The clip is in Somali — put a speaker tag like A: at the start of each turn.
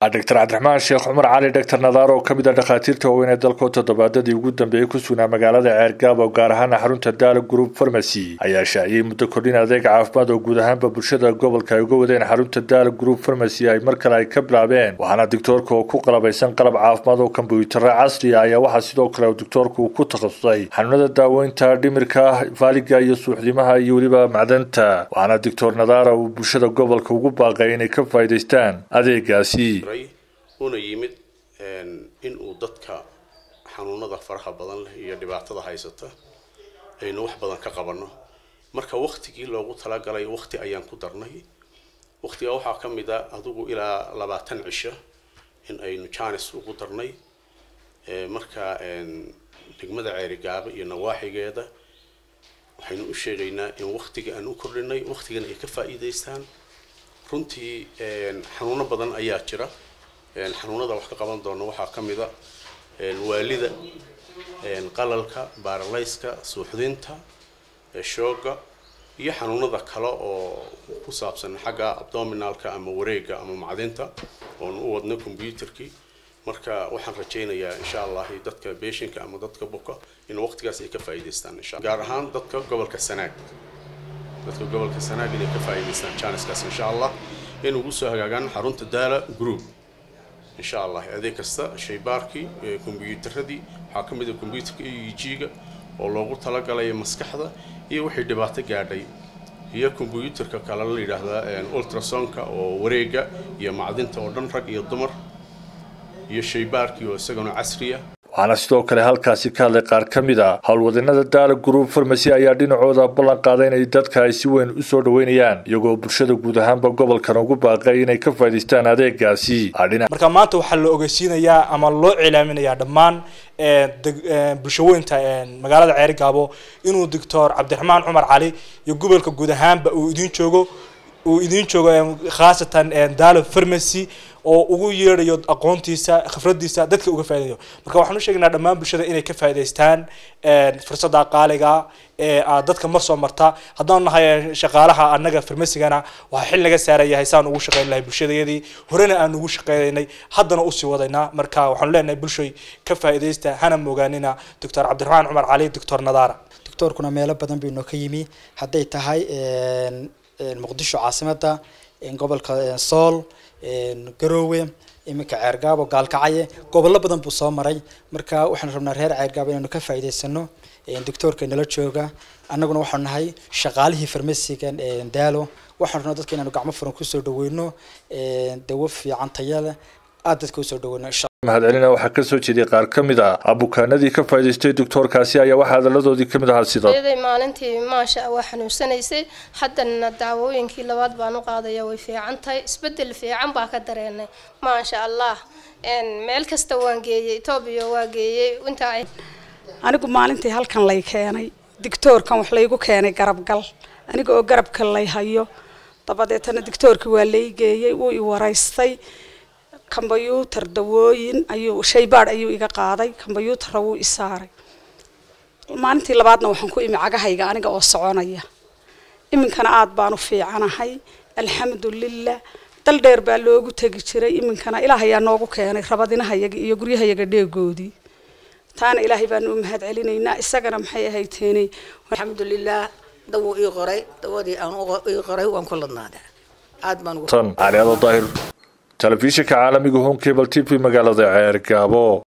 A: doctor cabdiraxmaan sheekh cumar cali doctor nadaar oo ka mid a dhakhaatiirta waaweyn ee dalkoo toddobaadadii ugu dambeeyey ku sugnaa magaalada ceergaabo gaar ahaana xarunta daala group farmacy ayaa shaaciyey muddo kordhin adeeg caafimaad oo guud ahaanba bulshada gobolka ay uga wadeen xarunta daala group farmacy ay mar kale ay ka bilaabeen waxaana doctoorka oo ku qalabaysan qalab caafimaad oo kombyutaro casriya ayaa waxaa sidoo kale doctoorku uu ku takhasusay xanuunada daaweynta dhimirka faaliga iyo suuxdimaha iyo weliba macdanta waxaana doctor nadaara uu bulshada gobolka ugu baaqay inay ka faa'iidaystaan adeegaasi
B: una yimid in uu dadka xanuunada faraha badan leh iyo dhibaatada haysata aynu wax badan ka qabanno marka waktigii loogu talagalay wakti ayaan ku darnay waktiga waxaa ka mid a adigu ilaa labaatan cisho in aynu janis ugu darnay marka degmada ceerigaaba iyo nawaaxigeeda waxaynu u sheegaynaa in waktiga aan u kordhinay waktigana ay ka faa'iidaystaan runtii xanuuno badan ayaa jira xanuunada wax ka qaban doona waxaa ka mid a waalida qalalka baaralayska suuxdinta shooga iyo xanuunada kale oo ku saabsan xagga abdominalka ama wareega ama macdinta oon u wadno combyuterkii marka waxaan rajaynayaa insha allah dadka beeshinka ama dadka buka in waqtigaas ay ka faa'iidaystaan insha gaar ahaan dadka gobolka sanaag dadka gobolka sanaag inay ka faa'iidaystaan janiskaas insha allah in ugu soo hagaagaan xarunta daala group insha allah adeeg kasta shaybaarkii kombyuutaradii waxaa ka mid a kombyuutarka e e g-ga oo loogu talagalaya maskaxda iyo wixii dhibaato gaadhay iyo kombyuutarka kale la yidhaahdaa ultrasonka oo wareega iyo macdinta oo dhan rag iyo dumar iyo shaybaarkii oo isagana casriya
A: waxaana sidoo kale halkaasi ka hadlay qaar ka mid a howlwadanada daala group farmacy ayaa dhinacooda ballan qaaday inay dadka ay si weyn u soo dhoweynayaan iyagoo bulshada guud ahaanba gobolkan ugu baaqay inay ka faa'idaystaan adeegaasi
C: marka maanta waxaa la ogeysiinayaa ama loo cilaaminayaa dhammaan bulshaweynta magaalada ceerigaabo inuu doctor cabdiraxmaan cumar cali iyo gobolka guud ahaanba uu idiin joogo uu idiin joogo khaasatan daalo farmacy oo ugu yeedhayo aqoontiisa khifradiisa dadka uga faa'idayo marka waxaan u sheegaynaa dhammaan bulshada inay ka faa'idaystaan fursadda qaaliga ee aad dadka mar soo marta haddaan nahay shaqaalaha annaga farmasigana waxaa xil naga saarayahay saan ugu shaqayn lahay bulshadayadii horena aan ugu shaqaynaynay haddana usii wadaynaa marka waxaanu leenahay bulshoy ka faa'iidaysta hana moogaanina doctor cabdiraxmaan cumar cali doctor nadaara
D: doctorkuna meelo badan buu inoo ka yimi hadday tahay muqdisho caasimada gobolka sool garoowe iminka ceergaabo gaalkacaye gobollo badan buu soo maray marka waxaanu rabnaa reer ceergaabo inaanu ka faa'iidaysano doctoorka nala jooga annaguna waxaanu nahay shaqaalihii farmasiga daalo waxaanu rabnaa dadka inaanu gacmo furan kusoo dhaweyno dawo fiican tayale aada dadka usoo dhaweyno insha
A: mahadcelina waxaa ka soo jeediyay qaar ka mid a abukaanadii ka faa'idaystay doctoorkaasi ayaa waxaa hadaladoodii ka mid ahaa sida
E: maalintii maasha waa xanuunsanaysay haddana daawooyinkii labaad baan u qaadaya way fiican tahay isbedel fiican baa ka dareenay maasha allah meel kasta waan geeyey etoobiya waa geeyey intaa
F: anigu maalintii halkan lay keenay dictoorkan wax laygu keenay garabgal aniga oo garabka lay hayo dabadeetana dictoorkii waa lay geeyey wuu i waraystay kombyuutar dawooyin ayuu shaybaadh ayuu iga qaaday kombyuutarra wuu i saaray maalintii labaadna waxaan ku imi cagahayga aniga oo soconaya iminkana aada baan u fiicanahay alxamdulilah dal dheer baa loogu tegi jiray iminkana ilaah ayaa noogu keenay rabadinahayaga iyo guryahayaga dheegoodii taana ilaahay baanu u mahad celinaynaa isagana maxay ahayteenay
G: alxamdulilah dawuu ii qoray dawadii aan ii qoray waan ku ladnaadaa aad baan
A: tan caliado daahir telefishinka caalamiga home cable t v magaalada ceergaabo